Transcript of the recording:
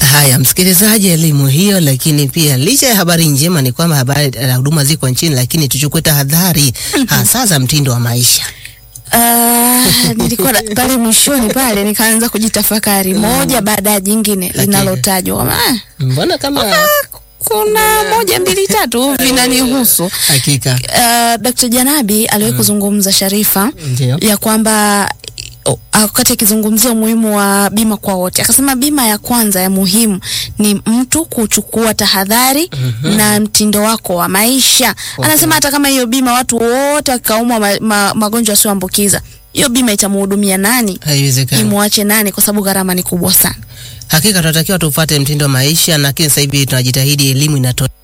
Haya, msikilizaji, elimu hiyo. Lakini pia licha ya habari njema ni kwamba habari na huduma ziko nchini, lakini tuchukue tahadhari hasa za mtindo wa maisha. Ah, nilikuwa na- pale mwishoni pale nikaanza kujitafakari moja baada ya jingine linalotajwa kwamba ah, Mbona kama kuna moja mbili tatu vinanihusu. hakika Uh, Dr. Janabi aliwahi kuzungumza Sharifa ndio ya kwamba o- wakati akizungumzia umuhimu wa bima kwa wote akasema bima ya kwanza ya muhimu ni mtu kuchukua tahadhari na mtindo wako wa maisha. Anasema hata kama hiyo bima watu wote wakaumwa ma, ma, magonjwa yasiyoambukiza, hiyo bima itamhudumia nani? haiwezekani. Imwache nani? Kwa sababu gharama ni kubwa sana. Hakika tunatakiwa tufuate mtindo wa maisha, lakini sasa hivi tunajitahidi, elimu inatolewa